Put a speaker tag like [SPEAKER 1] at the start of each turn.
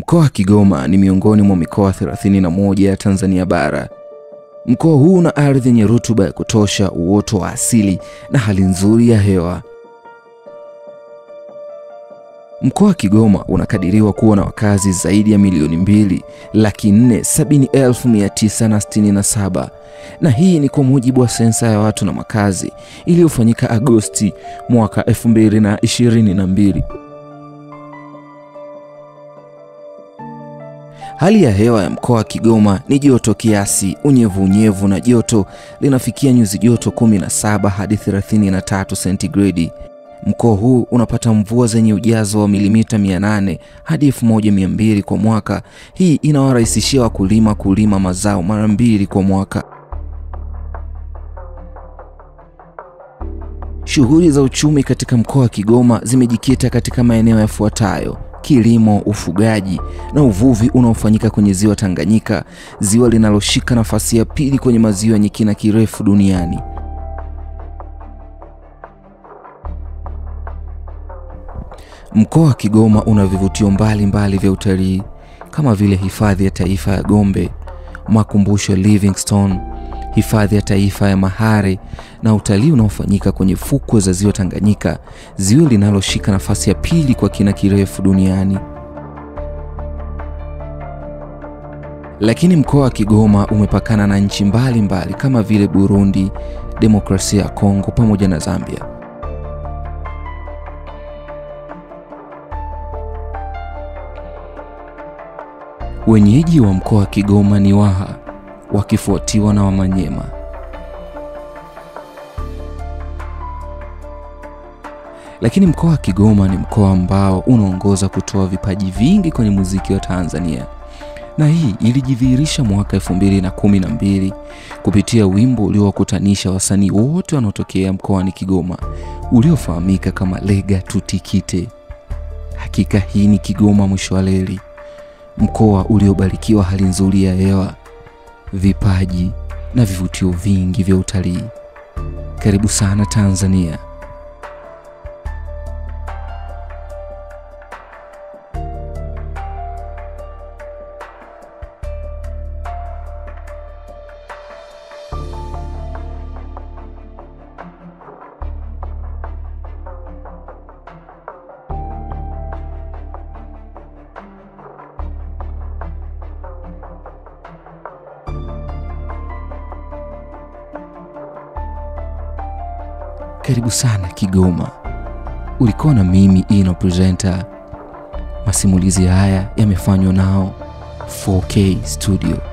[SPEAKER 1] Mkoa wa Kigoma ni miongoni mwa mikoa 31 ya Tanzania bara. Mkoa huu una ardhi yenye rutuba ya kutosha, uoto wa asili na hali nzuri ya hewa. Mkoa wa Kigoma unakadiriwa kuwa na wakazi zaidi ya milioni mbili laki nne sabini elfu mia tisa na sitini na saba na hii ni kwa mujibu wa sensa ya watu na makazi iliyofanyika Agosti mwaka 2022. Hali ya hewa ya mkoa wa Kigoma ni joto kiasi, unyevunyevu na joto linafikia nyuzi joto 17 hadi 33 sentigredi. Mkoa huu unapata mvua zenye ujazo wa milimita 800 hadi 1200 kwa mwaka. Hii inawarahisishia wakulima kulima mazao mara mbili kwa mwaka. Shughuli za uchumi katika mkoa wa Kigoma zimejikita katika maeneo yafuatayo: kilimo, ufugaji na uvuvi unaofanyika kwenye ziwa Tanganyika, ziwa linaloshika nafasi ya pili kwenye maziwa yenye kina kirefu duniani. Mkoa wa Kigoma una vivutio mbalimbali vya utalii kama vile hifadhi ya taifa ya Gombe, makumbusho ya Livingstone, hifadhi ya taifa ya Mahare na utalii unaofanyika kwenye fukwe za ziwa Tanganyika, ziwa linaloshika nafasi ya pili kwa kina kirefu duniani. Lakini mkoa wa Kigoma umepakana na nchi mbalimbali kama vile Burundi, Demokrasia ya Kongo pamoja na Zambia. Wenyeji wa mkoa wa Kigoma ni Waha wakifuatiwa na Wamanyema. Lakini mkoa wa Kigoma ni mkoa ambao unaongoza kutoa vipaji vingi kwenye muziki wa Tanzania, na hii ilijidhihirisha mwaka 2012 kupitia wimbo uliowakutanisha wasanii wote wanaotokea mkoani Kigoma uliofahamika kama Lega Tutikite. Hakika hii ni Kigoma mwisho wa reli, mkoa uliobarikiwa hali nzuri ya hewa, vipaji na vivutio vingi vya utalii. Karibu sana Tanzania. Karibu sana Kigoma. Ulikuwa na mimi Ino Presenter. Masimulizi haya yamefanywa nao 4K Studio.